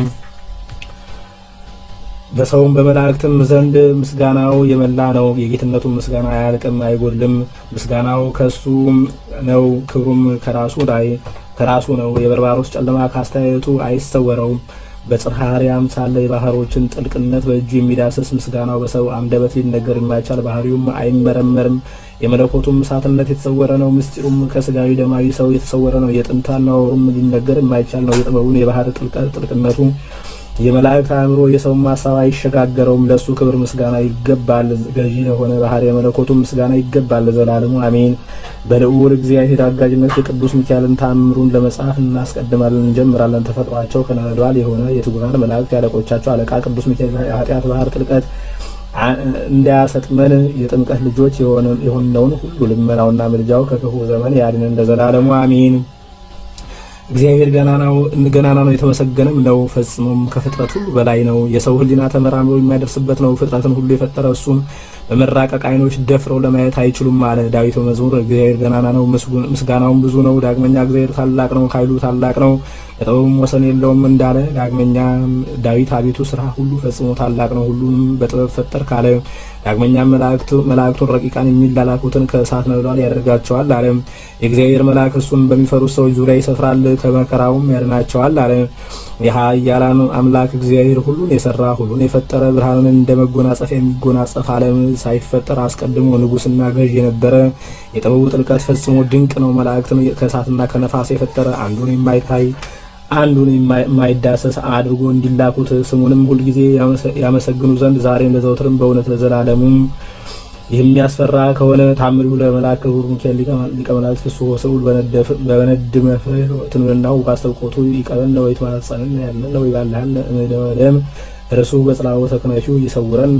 በሰውም በመላእክትም ዘንድ ምስጋናው የመላ ነው። የጌትነቱን ምስጋና አያልቅም አይጎድልም። ምስጋናው ከሱ ነው፣ ክብሩም ከራሱ ላይ ከራሱ ነው። የበርባሮስ ጨለማ ካስተያየቱ አይሰወረውም። በጽርሐ አርያም ሳለ የባህሮችን ጥልቅነት በእጁ የሚዳስስ ምስጋናው በሰው አንደበት ሊነገር የማይቻል ባህሪውም አይመረመርም። የመለኮቱም እሳትነት የተሰወረ ነው። ምስጢሩም ከስጋዊ ደማዊ ሰው የተሰወረ ነው። የጥንት አነዋወሩም ሊነገር የማይቻል ነው። የጥበቡን የባህር ጥልቅነቱ የመላእክት አእምሮ የሰውን ሀሳብ አይሸጋገረውም። ለእሱ ክብር ምስጋና ይገባል። ገዢ ለሆነ ባህር የመለኮቱ ምስጋና ይገባል ለዘላለሙ አሜን። በልዑል እግዚአብሔር አጋዥነት የቅዱስ ሚካኤልን ታምሩን ለመጽሐፍ እናስቀድማለን፣ እንጀምራለን። ተፈጥሯቸው ከነበልባል የሆነ የትጉሃን መላእክት ያለቆቻቸው አለቃ ቅዱስ ሚካኤል የኃጢአት ባህር ጥልቀት እንዳያሰጥመን የጥምቀት ልጆች የሆነውን ሁሉ ልመናውና ምልጃው ከክፉ ዘመን ያድነን ለዘላለሙ አሜን። እግዚአብሔር ገናና ነው፣ የተመሰገነም ነው። ፈጽሞም ከፍጥረት ሁሉ በላይ ነው። የሰው ሕሊና ተመራምሮ የሚያደርስበት ነው። ፍጥረትን ሁሉ የፈጠረ እሱም በመራቀቅ ዓይኖች ደፍረው ለማየት አይችሉም አለ ዳዊት በመዝሙር እግዚአብሔር ገናና ነው፣ ምስጋናውም ብዙ ነው። ዳግመኛ እግዚአብሔር ታላቅ ነው፣ ኃይሉ ታላቅ ነው፣ ለጥበቡም ወሰን የለውም እንዳለ ዳግመኛ ዳዊት አቤቱ ስራ ሁሉ ፈጽሞ ታላቅ ነው፣ ሁሉንም በጥበብ ፈጠር ካለ ዳግመኛ መላእክቱን ረቂቃን የሚላላኩትን ከእሳት ነበልባል ያደርጋቸዋል አለ። የእግዚአብሔር መልአክ እሱን በሚፈሩት ሰዎች ዙሪያ ይሰፍራል፣ ከመከራውም ያድናቸዋል አለ። የኃያላን አምላክ እግዚአብሔር ሁሉን የሰራ ሁሉን የፈጠረ ብርሃንን እንደ መጎናጸፊያ የሚጎናጸፍ ዓለም ሳይፈጠር አስቀድሞ ንጉሥና ገዥ የነበረ የጥበቡ ጥልቀት ፈጽሞ ድንቅ ነው። መላእክትን ከእሳትና ከነፋስ የፈጠረ አንዱን የማይታይ አንዱን የማይዳሰስ አድርጎ እንዲላኩት ስሙንም ሁልጊዜ ያመሰግኑ ዘንድ ዛሬም ለዘውትርም በእውነት ለዘላለሙ የሚያስፈራ ከሆነ ታምሪሁ ለመልአክ ክቡር ሚካኤል ሊቀ መላእክት ፍስሖ ስዑል በበነድ መፍርህ ትንብናው ባስተብቆቱ ይቀበል ነው የተማጸንን ያለ ነው ይባልሃል እምደወደም እርሱ በጽላወ ተክነፊው ይሰውረን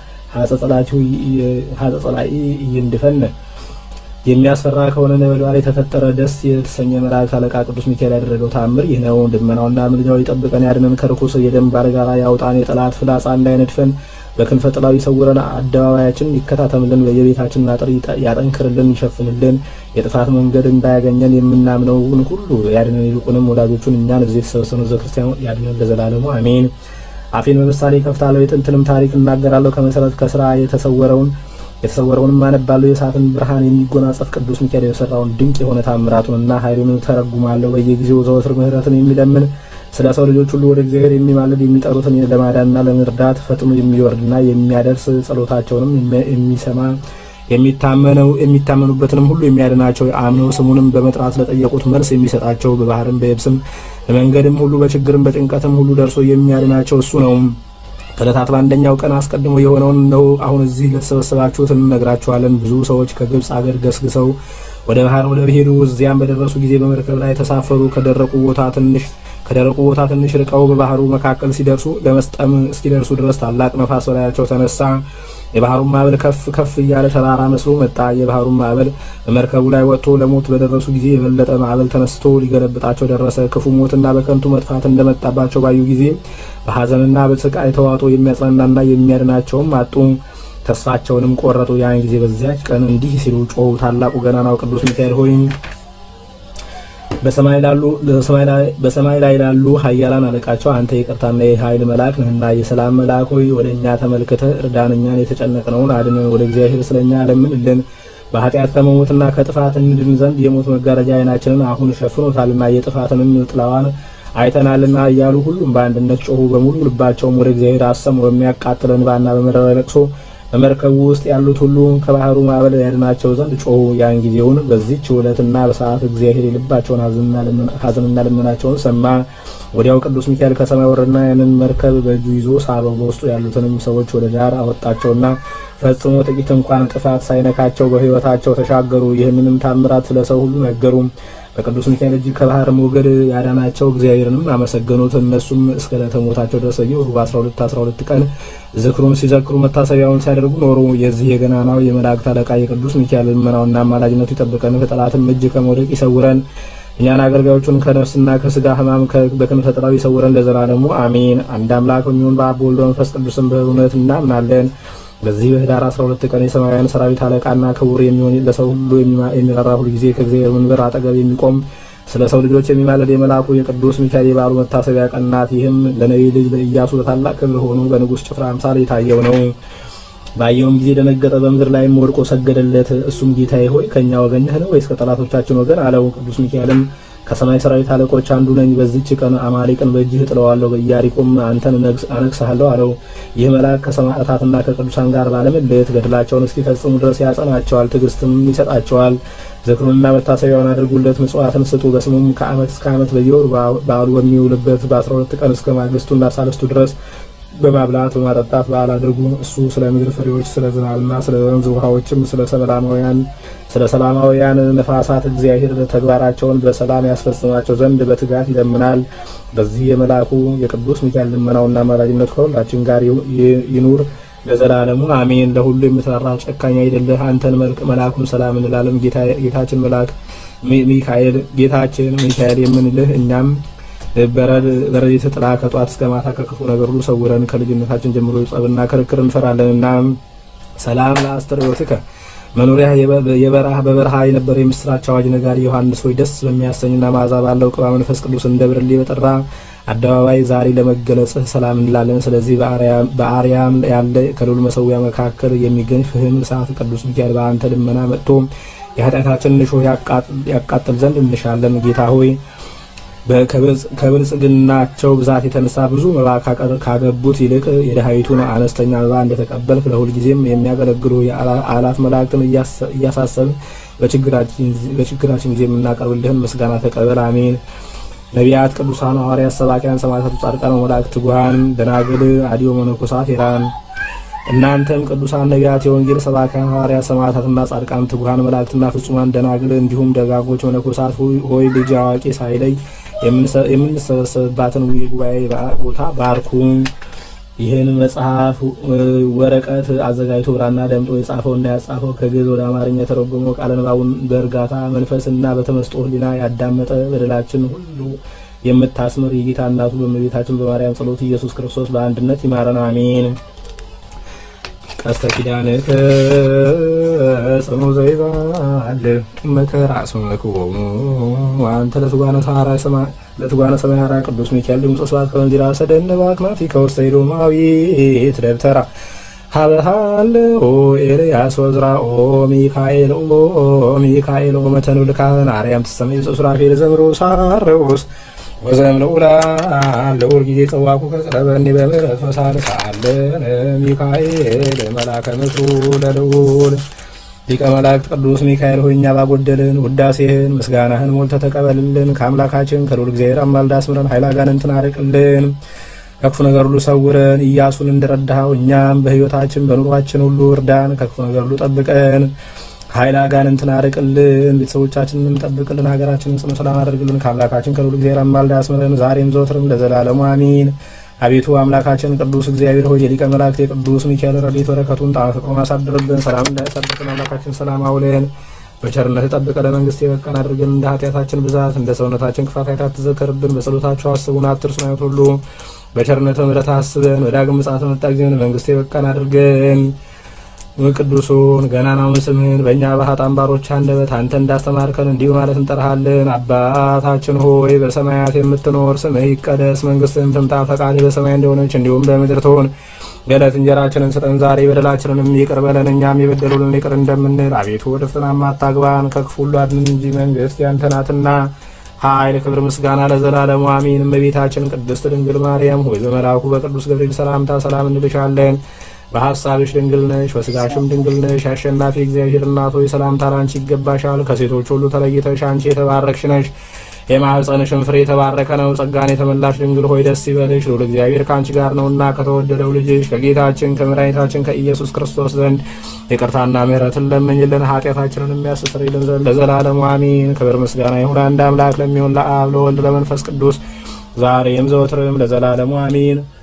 ሀጸጸላኢ ይንድፈን የሚያስፈራ ከሆነ ነበልባል የተፈጠረ ደስ የተሰኘ መላእክት አለቃ ቅዱስ ሚካኤል ያደረገው ታምር ይህ ነው። ድመናውና ምልጃው ይጠብቀን ያድነን፣ ከርኩስ የደም ባለጋራ ያውጣን፣ የጠላት ፍላጻ እንዳይነድፈን በክንፈ ጥላው ይሰውረን፣ አደባባያችን ይከታተምልን፣ በየቤታችን አጥር ያጠንክርልን፣ ይሸፍንልን፣ የጥፋት መንገድ እንዳያገኘን የምናምነውን ሁሉ ያድነን፣ ይልቁንም ወዳጆቹን እኛን እዚህ የተሰበሰኑ ዘ ክርስቲያን ያድነን ለዘላለሙ አሜን። አፌን በምሳሌ ከፍታለሁ፣ የጥንትንም ታሪክ እናገራለሁ፣ ከመሰረት ከስራ የተሰወረውን የተሰወረውንም አነባለሁ። የእሳትን ብርሃን የሚጎናጸፍ ቅዱስ ሚካኤል የሰራውን ድንቅ የሆነ ታምራቱንና ኃይሉን ተረጉማለሁ። በየጊዜው ዘወትር ምሕረትን የሚለምን ስለ ሰው ልጆች ሁሉ ወደ እግዚአብሔር የሚማልድ የሚጠሩትን ለማዳንና ለመርዳት ፈጥኖ የሚወርድና የሚያደርስ ጸሎታቸውንም የሚሰማ የሚታመነው የሚታመኑበትንም ሁሉ የሚያድናቸው አምነው ስሙንም በመጥራት ለጠየቁት መልስ የሚሰጣቸው በባህርም በየብስም በመንገድም ሁሉ በችግርም በጭንቀትም ሁሉ ደርሶ የሚያድናቸው እሱ ነው። ከዕለታት በአንደኛው ቀን አስቀድሞ የሆነውን ነው አሁን እዚህ ለተሰበሰባችሁት እንነግራችኋለን። ብዙ ሰዎች ከግብፅ አገር ገስግሰው ወደ ባህር ወደ ሄዱ እዚያም በደረሱ ጊዜ በመርከብ ላይ ተሳፈሩ። ከደረቁ ቦታ ትንሽ ከደረቁ ቦታ ትንሽ ርቀው በባህሩ መካከል ሲደርሱ ለመስጠም እስኪደርሱ ድረስ ታላቅ ነፋስ በላያቸው ተነሳ። የባህሩን ማዕበል ከፍ ከፍ እያለ ተራራ መስሎ መጣ። የባህሩን ማዕበል በመርከቡ ላይ ወጥቶ ለሞት በደረሱ ጊዜ የበለጠ ማዕበል ተነስቶ ሊገለብጣቸው ደረሰ። ክፉ ሞትና በከንቱ መጥፋት እንደመጣባቸው ባዩ ጊዜ በሐዘንና በስቃይ ተዋጦ የሚያጽናናና የሚያድናቸውም አጡ። ተስፋቸውንም ቆረጡ። ያን ጊዜ በዚያች ቀን እንዲህ ሲሉ ጮሁ። ታላቁ ገናናው ቅዱስ ሚካኤል ሆይ በሰማይ ላይ ላሉ ኃያላን አለቃቸው አንተ የይቅርታና የኃይል መልአክ ነህና የሰላም መልአክ ሆይ ወደ እኛ ተመልክተህ እርዳን፣ እኛን የተጨነቅነውን አድነን፣ ወደ እግዚአብሔር ስለ እኛ ለምንልን። በኃጢአት ከመሞትና ከጥፋት እንድን ዘንድ የሞት መጋረጃ ዓይናችንን አሁን ሸፍኖታልና የጥፋትንም ጥላዋን አይተናልና እያሉ ሁሉም በአንድነት ጮሁ። በሙሉ ልባቸውም ወደ እግዚአብሔር አሰሙ። በሚያቃጥል እንባና በመረረ ለቅሶ በመርከቡ ውስጥ ያሉት ሁሉ ከባህሩ ማዕበል ያድናቸው ዘንድ ጮሁ። ያን ጊዜውን በዚህች ዕለትና በሰዓት እግዚአብሔር የልባቸውን ሐዘንና ልመናቸውን ሰማ። ወዲያው ቅዱስ ሚካኤል ከሰማይ ወረደና ያንን መርከብ በእጁ ይዞ ሳበው። በውስጡ ያሉትንም ሰዎች ወደ ዳር አወጣቸውና ፈጽሞ ጥቂት እንኳን ጥፋት ሳይነካቸው በሕይወታቸው ተሻገሩ። ይህንንም ታምራት ስለ ሰው ሁሉ ነገሩ። በቅዱስ ሚካኤል እጅ ከባህር ሞገድ ያዳናቸው እግዚአብሔርንም አመሰገኑት። እነሱም እስከ ዕለተ ሞታቸው ድረስ በየወሩ በ12 12 ቀን ዝክሩን ሲዘክሩ መታሰቢያውን ሲያደርጉ ኖሩ። የዚህ የገናናው የመላእክት አለቃ የቅዱስ ሚካኤል ልመናውና አማላጅነቱ ይጠብቀን፣ ከጠላትም እጅ ከመውደቅ ይሰውረን። እኛን አገልጋዮቹን ከነፍስና ከስጋ ሕማም በክንፈ ጥላው ይሰውረን ለዘላለሙ አሜን። አንድ አምላክ በሚሆን በአብ በወልድ በመንፈስ ቅዱስም በእውነት እናምናለን። በዚህ በህዳር 12 ቀን የሰማያውያን ሰራዊት አለቃና ክቡር የሚሆን ለሰው ሁሉ የሚራራ ሁል ጊዜ ከእግዚአብሔር መንበር አጠገብ የሚቆም ስለ ሰው ልጆች የሚማለድ የመልአኩ የቅዱስ ሚካኤል የበዓሉ መታሰቢያ ቀን ናት። ይህም ለነቢይ ልጅ ለኢያሱ በታላቅ ክብር ሆኖ በንጉሥ ጭፍራ አምሳል የታየው ነው። ባየውም ጊዜ ደነገጠ፣ በምድር ላይም ወድቆ ሰገደለት። እሱም ጌታዬ ሆይ ከእኛ ወገን ነህን ወይስ ከጠላቶቻችን ወገን አለው። ቅዱስ ሚካኤልም ከሰማይ ሰራዊት አለቆች አንዱ ነኝ። በዚች ቀን አማሌቅን በእጅህ እጥለዋለሁ፣ በኢያሪኮም አንተን አነግስሃለሁ አለው። ይህ መልአክ ከሰማዕታትና ከቅዱሳን ጋር ባለመለየት ገድላቸውን እስኪፈጽሙ ድረስ ያጸናቸዋል፣ ትዕግስትም ይሰጣቸዋል። ዝክሩንና መታሰቢያውን አድርጉለት፣ ምጽዋትን ስጡ። በስሙም ከዓመት እስከ ዓመት በየወሩ በዓሉ በሚውልበት በአስራ ሁለት ቀን እስከ ማግስቱና ሳልስቱ ድረስ በማብላት በማጠጣት በዓል አድርጉ። እሱ ስለ ምድር ፍሬዎች፣ ስለ ዝናብና ስለ ወንዝ ውሃዎችም፣ ስለ ሰላማውያን ስለ ሰላማውያን ነፋሳት እግዚአብሔር ተግባራቸውን በሰላም ያስፈጽማቸው ዘንድ በትጋት ይለምናል። በዚህ የመልአኩ የቅዱስ ሚካኤል ልመናውና አማላጅነቱ ከሁላችን ጋር ይኑር ለዘላለሙ አሜን። ለሁሉ የምትራራ ጨካኝ አይደለህ። አንተን መልአኩን ሰላም እንላለን። ጌታችን መልአክ ሚካኤል ጌታችን ሚካኤል የምንልህ እኛም በረድኤት ጥላ ከጧት እስከ ማታ ከክፉ ነገር ሁሉ ሰውረን። ከልጅነታችን ጀምሮ ጸብና ክርክር እንፈራለንና ሰላም ለአስተርእዮትከ መኖሪያ የበረሃ በበረሃ የነበረው የምስራች አዋጅ ነጋሪ ዮሐንስ ሆይ ደስ በሚያሰኝና መዓዛ ባለው ቅባ መንፈስ ቅዱስ እንደ ብርሌ በጠራ አደባባይ ዛሬ ለመገለጽህ ሰላም እንላለን። ስለዚህ በአርያም ያለ ከልዑል መሰዊያ መካከል የሚገኝ ፍህም እሳት ቅዱስ ሚካኤል በአንተ ልመና መጥቶ የኃጢአታችንን እሾህ ያቃጥል ዘንድ እንሻለን። ጌታ ሆይ ከብልጽግናቸው ብዛት የተነሳ ብዙ መባ ካገቡት ይልቅ የድሃይቱን አነስተኛ መባ እንደተቀበልክ ለሁልጊዜም የሚያገለግሉ የአላፍ መላእክትን እያሳሰብን በችግራችን ጊዜ የምናቀርብልህን ምስጋና ተቀበል። አሜን። ነቢያት፣ ቅዱሳን ሐዋርያት፣ ሰባኪያን፣ ሰማዕታት፣ ጻድቃን፣ መላእክት፣ ትጉሃን፣ ደናግል፣ አዲዮ መነኮሳት ሄራን እናንተም ቅዱሳን ነቢያት፣ የወንጌል ሰባኪያን ሐዋርያት፣ ሰማዕታትና ጻድቃን፣ ትጉሃን መላእክትና ፍጹማን ደናግል እንዲሁም ደጋጎች መነኮሳት ሆይ ልጅ አዋቂ ሳይለይ የምንሰበሰብባትን የጉባኤ ቦታ ባርኩ። ይህን መጽሐፍ ወረቀት አዘጋጅቶ ብራና ደምጦ የጻፈውና ያጻፈው ከግዕዝ ወደ አማርኛ የተረጎመው ቃለ ንባቡን በእርጋታ መንፈስና በተመስጦ ሕሊና ያዳመጠ በደላችን ሁሉ የምታስምር የጌታ እናቱ በእመቤታችን በማርያም ጸሎት ኢየሱስ ክርስቶስ በአንድነት ይማረን፣ አሜን። ቀስተ ኪዳንከ ጽኑ ዘይባል መከራ ስመክቦሙ አንተ ለትጓነ ሰማያራ ቅዱስ ሚካኤል ድምፀ ስብሐት ከወንዚራ ሰደን ባክናፊ ከውስተ ኤዶማዊት ደብተራ ሀበሃል ኦ ኤልያስ ወዝራ ኦ ሚካኤል ኦ ሚካኤል ኦ መተኑ ልካህን አርያም ትሰመይ ሱራፌል ዘምሮ ሳረውስ ወዘም ለኡላ ለኡል ጊዜ ጸዋቁ ከጽረበኒ በምሕረት ፈሳል ሳለን ሚካኤል መላከ ምክሩ ለልዑል ሊቀ መላእክት ቅዱስ ሚካኤል ሆይ እኛ ባጎደልን ውዳሴህን ምስጋናህን ሞልተህ ተቀበልልን። ከአምላካችን ከልዑል እግዚአብሔር አማልዳ አስምረን ኃይለ አጋንንትን አርቅልን። ከክፉ ነገር ሁሉ ሰውረን። ኢያሱን እንደረዳኸው እኛም በሕይወታችን በኑሯችን ሁሉ እርዳን። ከክፉ ነገር ሁሉ ጠብቀን። ኃይለ አጋንንትን አርቅልን። ቤተሰቦቻችንን ጠብቅልን። ሀገራችንን ጽኑ ሰላም አድርግልን። ከአምላካችን ከልዑል እግዚአብሔር አማልዳ አስምረን ዛሬም ዘወትርም ለዘላለሙ አሚን። አቤቱ አምላካችን ቅዱስ እግዚአብሔር ሆይ የሊቀ መላእክት የቅዱስ ሚካኤል ረድኤት በረከቱን ጣዕመ ፍቅሩን አሳድርብን። ሰላም እንዳያሳድርብን አምላካችን ሰላም አውለን በቸርነት ጠብቀ ለመንግስት የበቃን አድርገን። እንደ ኃጢአታችን ብዛት እንደ ሰውነታችን ክፋት አይታት ትዘከርብን። በጸሎታቸው አስቡን አትርሱን። አይነት ሁሉ በቸርነት ምሕረት አስበን። በዳግም ምጽአት መጣ ጊዜ መንግስት የበቃን አድርገን። ቅዱሱን ገናናውን ስምህን በእኛ በኃጥአን ባሮች አንደበት አንተ እንዳስተማርከን እንዲሁ ማለት እንጠራሃለን። አባታችን ሆይ በሰማያት የምትኖር ስምህ ይቀደስ፣ መንግስትህም ትምጣ፣ ፈቃድህ በሰማይ እንደሆነች እንዲሁም በምድር ትሁን። የዕለት እንጀራችንን ስጠን ዛሬ፣ በደላችንንም ይቅር በለን እኛም የበደሉንን ይቅር እንደምንል። አቤቱ ወደ ፈተናም አታግባን፣ ከክፉ ሁሉ አድነን እንጂ መንግስት ያንተ ናትና ኃይል፣ ክብር፣ ምስጋና ለዘላለሙ አሜን። እመቤታችን ቅድስት ድንግል ማርያም ሆይ በመልአኩ በቅዱስ ገብርኤል ሰላምታ ሰላም እንልሻለን። በሀሳብሽ ድንግል ነሽ፣ በስጋሽም ድንግል ነሽ። አሸናፊ እግዚአብሔር እናት ሆይ ሰላምታ ላንቺ ይገባሻል። ከሴቶች ሁሉ ተለይተሽ አንቺ የተባረክሽ ነሽ። የማኅፀንሽን ፍሬ የተባረከ ነው። ጸጋን የተመላሽ ድንግል ሆይ ደስ ይበልሽ፣ ልዑል እግዚአብሔር ከአንቺ ጋር ነውና ከተወደደው ልጅሽ ከጌታችን ከመድኃኒታችን ከኢየሱስ ክርስቶስ ዘንድ ይቅርታና ምሕረትን ለምኝልን ኃጢአታችንን የሚያስተሰርይልን ዘንድ ለዘላለሙ አሜን። ክብር ምስጋና ይሁን አንድ አምላክ ለሚሆን ለአብ ለወልድ ለመንፈስ ቅዱስ ዛሬም ዘወትርም ለዘላለሙ አሜን።